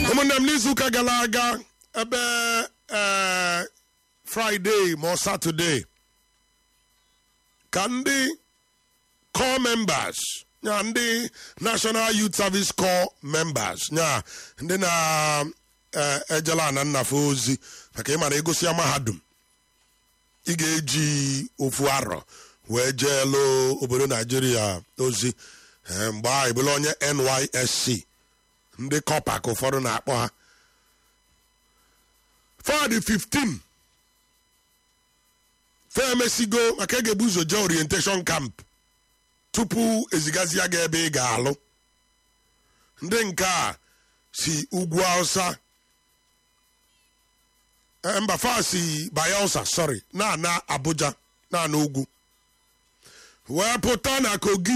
ụmụnne m n'izuụka gara aga ebe ee fraịde ma ọ satọde ka ndị core members ya ndị national youth service core members ya ndị na-ejela ana nnafe ozi maka ịmara egosi ya mahadum ị ga-eji ofu arọ wee jee lụ obodo naijiria ozi ee, mgbe ahụ ebụla onye nysc ndị kọpa ka ụfọdụ na-akpọ ha fadị 15 fa emesigo maka ị ga-ebu ụzọ jee orientation camp tupu ezigazia gị ebe ị ga-alụ ndị nke a si ugwu hausa eh, mba fa si bayelsa sorry na-ana abuja na-ana ugwu wee pụta na kogi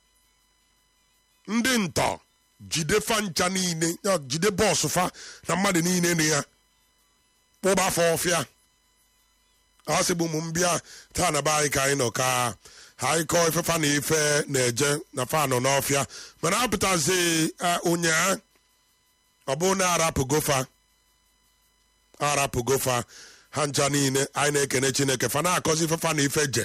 ndị ntọ jide fa ncha niile ya jide bọọsụ fa na mmadụ niile na ya kpụba fa ọfịa ọ sị bụ ụmụ m bịa taa na be anyị ka anyị nọ ka anyị kọọ ife fa na ife na-eje na fa nọ n'ọfịa mana apụtazi ụnyaa ọ bụ na arapụgo fa arapụgo fa ha ncha niile anyị na-ekene chineke fa na-akọzi ife fa na ife je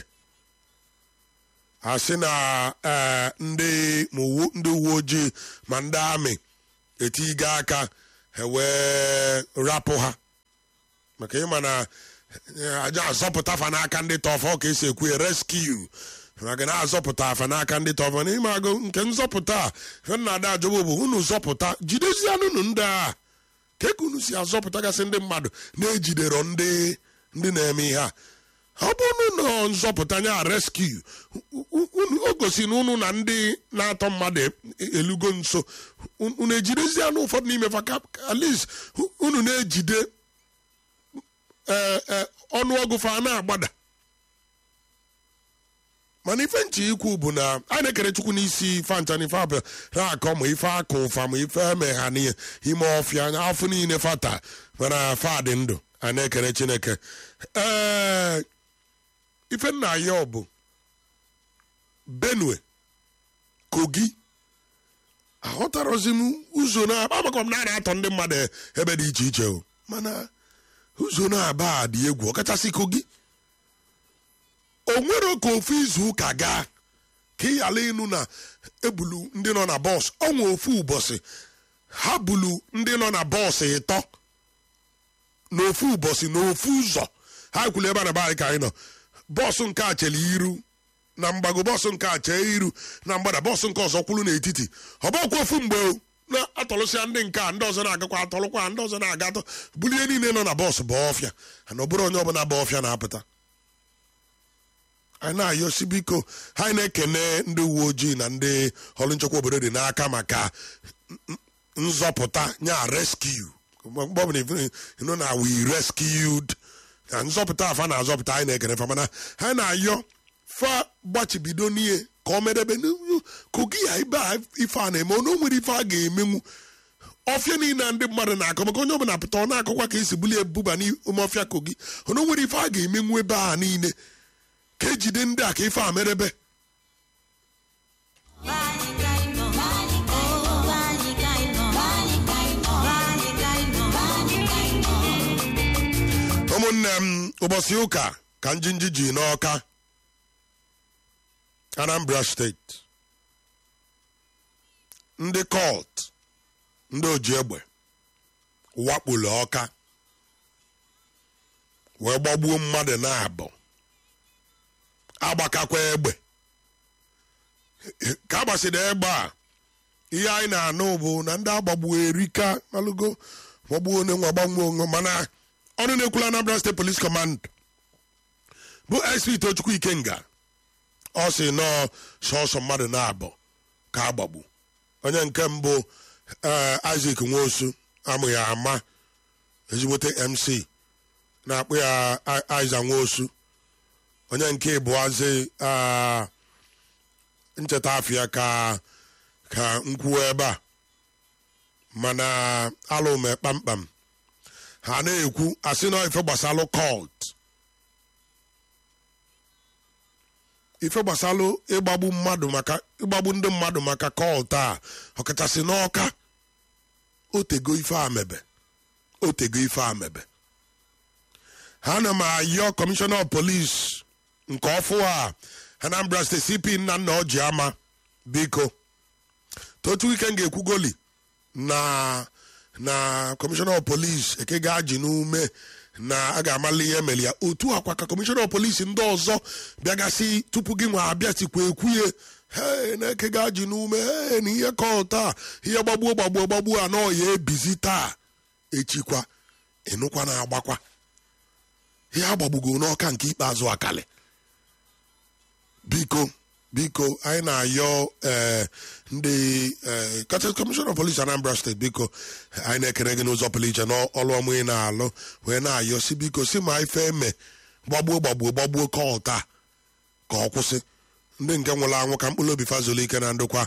asị na ee ndị ma uwe- ndị uwe ojii ma ndị amị etigo aka ha wee rapụ ha maka ịma na eh, aja azọpụta fa n'aka ndị tọfọ ka esi ekwu ya reskiu maka na azọpụta afa n'aka ndị tọfọ n'ime agụ nke nzọpụta a fe nna ada ajọba bụ unu zọpụta jidezianụ unu ndị a ka eke unu si azọpụtagasị ndị mmadụ na-ejidero ndị ndị na-eme ihe a ọ bụrụ na nzọpụta nya reskiu unu o gosi na unu na ndị na-atọ mmadụ elugo nso unu ejidezianụ ụfọdụ n'ime fa ka at least unu na-ejide ee ee ọnụọgụ fa na-agbada mana ife nche ikwu bụ na a na-ekere chukwu n'isi fancha n'ife abịa na-akọ ma ife akụ ụfa ma ife eme ha n'ihe ime ọfịa afọ niile fata mana fa dị ndụ a na-ekere chineke ee ife nna ya ọ bụ benue kogi aghọtarozi m ụzọ na amakọ m na a na-atọ ndị mmadụ ebe dị iche iche o mana ụzọ na-aba a dị egwu ọkachasị kogi o nwere ka ofu izu ụka gaa ka ị ghara ịnụ na ebulu ndị nọ na bọs ọnwa ofu ụbọchị ha bulu ndị nọ na bọs ịtọ n'ofu ụbọchị n'ofu ụzọ ha kwuru ebe a na be anyị ka anyị nọ bọọsụ nke a chere iru na mgbago bọọsụ nke a chee iru na mgbada bọọsụ nke ọzọ kwuru n'etiti ọ bụkwa ofu mgbe o na-atọlụsịa ndị nke a ndị ọzọ na-agakwa atọlụkwa ndị ọzọ na-aga atọ bulie niile nọ na bọọsụ bụ ọfịa na ọ bụrụ onye ọbụla bụ ọfịa na-apụta anyị na-ayọsi biko ha na-ekene ndị uwe ojii na ndị ọrụ nchekwa obodo dị n'aka maka n- nzọpụta nya rescue mgbe ọbụla ịnụ na we rescued na nzọpụta afa na-azọpụta anyị na-ekene fa mana ha na-ayọ fa gbachibido n'ihe ka ọ medebe n'u- kogi ya ibe a ife a na-eme onye o nwere ife a ga-emenwu ọfịa niile ndị mmadụ na-akọ maka onye ọbụla pụta ọ na-akọkwa ka esi bulie ebuba n'ime ọfịa kogi onye o nwere ife a ga-emenwu ebe a niile ka ejide ndị a ka ife a merebe ụmụnne m ụbọchị ụka ka njinji ji n'ọka anambra steeti ndị kọlt ndị oji egbe wakporo ọka wee gbagbuo mmadụ na-abụ agbakakwa egbe ka agbasịrị egbe a ihe anyị na-anụ bụ na ndị agbagbuo erika malụgo gbagbuo onye nwa gbanwe onwe mana ọnụ na-ekwula Anambra State Police Command bụ SP Tochukwu Ikenga ọ sị nọọ sọsọ mmadụ na-abụ ka agbagbu onye nke mbụ ee Isaac Nwosu amụghị ama ezigbote MC na-akpụ ya Isaac Nwosu onye nke ịbụazi ncheta afịa ka ka nkwuo ebe a mana alụme kpamkpam ha na-ekwu asị na ife gbasalụ cult ife gbasalụ ịgbagbu mmadụ maka ịgbagbu ndị mmadụ maka cult a ọkachasị n'ọka otego ife amebe otego ife amebe ha na m ayọ kọmishọna of polis nke ọfụ a anambra steeti cp nna nna ọji ama biko totu ike m ga-ekwugoli na na kọmishọna of polis eke ga-ajị n'ume na a ga-amali ihe mere ya otu akwa ka kọmishọna of polis ndị ọzọ bịagasị tupu gị nwa abịasikwa ekwuye he na-eke ga-ajị n'ume he na ihe kọ taa ihe gbagbuo gbagbuo gbagbuo anọ ya ebizi taa echikwa ịnụkwa na-agbakwa ihe agbagbugo n'ọka nke ikpeazụ akali biko biko anyị na-ayọ ee ndị ee kachasị kọmishọna of polis anambra steeti biko anyị na-ekene gị n'ụzọ pụrụ iche n'ọlụ ọmụ ị na-alụ wee na-ayọ si biko si ma ife eme gbagbuo gbagbuo gbagbuo ka ọta ka ọ kwụsị ndị nke nwụrụ anwụ ka mkpụrụ obi fazụlụ ike na ndokwa